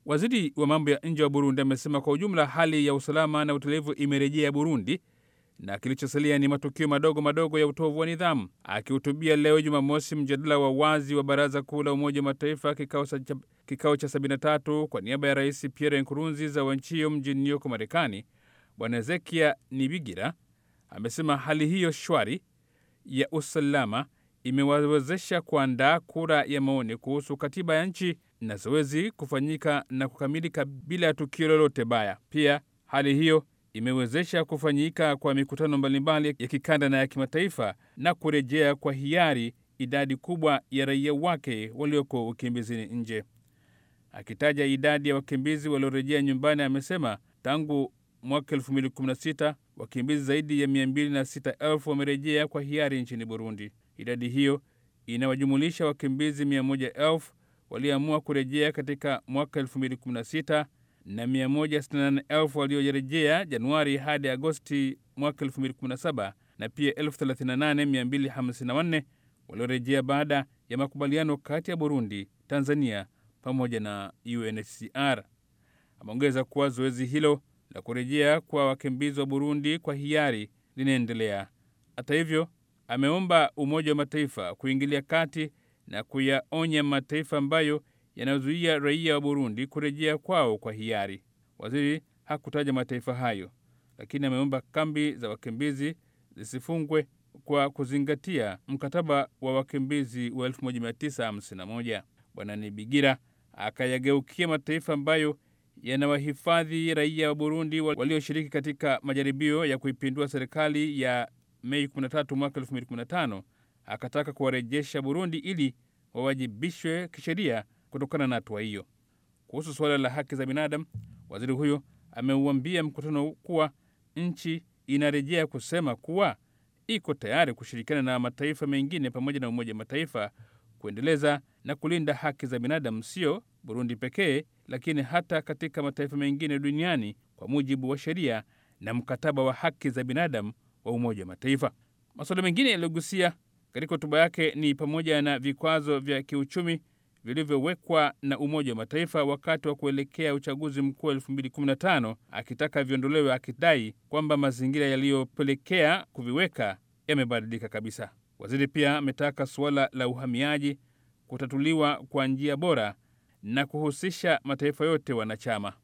Waziri wa mambo ya nje wa Burundi amesema kwa ujumla hali ya usalama na utulivu imerejea Burundi na kilichosalia ni matukio madogo madogo ya utovu wa nidhamu. Akihutubia leo Jumamosi mjadala wa wazi wa Baraza Kuu la Umoja wa Mataifa kikao cha, kikao cha 73 kwa niaba ya Rais Pierre Nkurunziza wa nchi hiyo mjini New York, Marekani, Bwana Ezekia Nibigira amesema hali hiyo shwari ya usalama imewawezesha kuandaa kura ya maoni kuhusu katiba ya nchi na zoezi kufanyika na kukamilika bila ya tukio lolote baya. Pia hali hiyo imewezesha kufanyika kwa mikutano mbalimbali ya kikanda na ya kimataifa na kurejea kwa hiari idadi kubwa ya raia wake walioko ukimbizini nje. Akitaja idadi ya wakimbizi waliorejea nyumbani, amesema tangu mwaka 2016 wakimbizi zaidi ya 206,000 wamerejea kwa hiari nchini Burundi. Idadi hiyo inawajumulisha wakimbizi 100,000 walioamua kurejea katika mwaka 2016 na 168,000 waliorejea Januari hadi Agosti mwaka 2017 na pia 38,254 waliorejea baada ya makubaliano kati ya Burundi, Tanzania pamoja na UNHCR. Ameongeza kuwa zoezi hilo la kurejea kwa wakimbizi wa Burundi kwa hiari linaendelea. Hata hivyo, ameomba Umoja wa Mataifa kuingilia kati na kuyaonya mataifa ambayo yanayozuia raia wa Burundi kurejea kwao kwa hiari. Waziri hakutaja mataifa hayo, lakini ameomba kambi za wakimbizi zisifungwe kwa kuzingatia mkataba wa wakimbizi wa 1951. Bwana Nibigira akayageukia mataifa ambayo yanawahifadhi raia wa Burundi walioshiriki katika majaribio ya kuipindua serikali ya Mei 13 mwaka 2015, akataka kuwarejesha Burundi ili wawajibishwe kisheria kutokana na hatua hiyo. Kuhusu suala la haki za binadamu, waziri huyo ameuambia mkutano kuwa nchi inarejea kusema kuwa iko tayari kushirikiana na mataifa mengine pamoja na Umoja wa Mataifa kuendeleza na kulinda haki za binadamu, sio Burundi pekee, lakini hata katika mataifa mengine duniani kwa mujibu wa sheria na mkataba wa haki za binadamu wa Umoja wa Mataifa. Masuala mengine yaliyogusia katika hotuba yake ni pamoja na vikwazo vya kiuchumi vilivyowekwa na Umoja wa Mataifa wakati wa kuelekea uchaguzi mkuu wa 2015 akitaka viondolewe, akidai kwamba mazingira yaliyopelekea kuviweka yamebadilika kabisa. Waziri pia ametaka suala la uhamiaji kutatuliwa kwa njia bora na kuhusisha mataifa yote wanachama.